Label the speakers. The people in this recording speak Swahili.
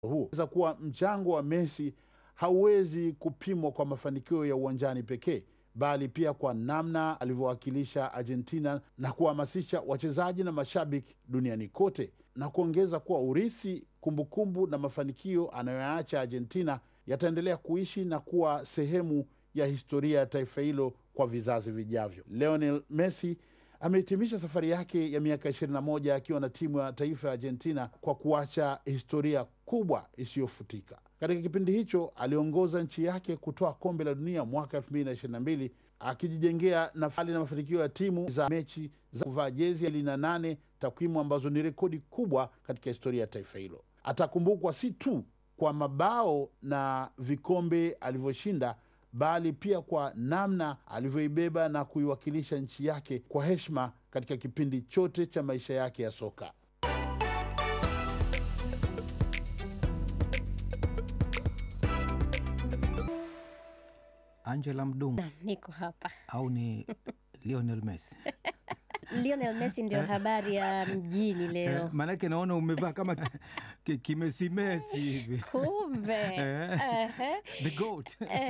Speaker 1: huu za kuwa mchango wa Messi hauwezi kupimwa kwa mafanikio ya uwanjani pekee bali pia kwa namna alivyowakilisha Argentina na kuhamasisha wachezaji na mashabiki duniani kote, na kuongeza kuwa urithi, kumbukumbu na mafanikio anayoyaacha Argentina yataendelea kuishi na kuwa sehemu ya historia ya taifa hilo kwa vizazi vijavyo. Lionel Messi amehitimisha safari yake ya miaka 21 akiwa na timu ya taifa ya Argentina kwa kuacha historia kubwa isiyofutika. Katika kipindi hicho aliongoza nchi yake kutoa kombe la dunia mwaka 2022 akijijengea nafali na mafanikio ya timu za mechi za kuvaa jezi elfu na nane, takwimu ambazo ni rekodi kubwa katika historia ya taifa hilo. Atakumbukwa si tu kwa mabao na vikombe alivyoshinda bali pia kwa namna alivyoibeba na kuiwakilisha nchi yake kwa heshima katika kipindi chote cha maisha yake ya soka.
Speaker 2: Angela Mdungu
Speaker 3: Niko hapa.
Speaker 2: au ni Lionel Messi?
Speaker 3: Lionel Messi ndio habari ya mjini leo.
Speaker 2: Maanake naona umevaa kama ki- kimesimesi hivi
Speaker 3: Kumbe.
Speaker 2: Eh.
Speaker 3: Ehe.
Speaker 2: the goat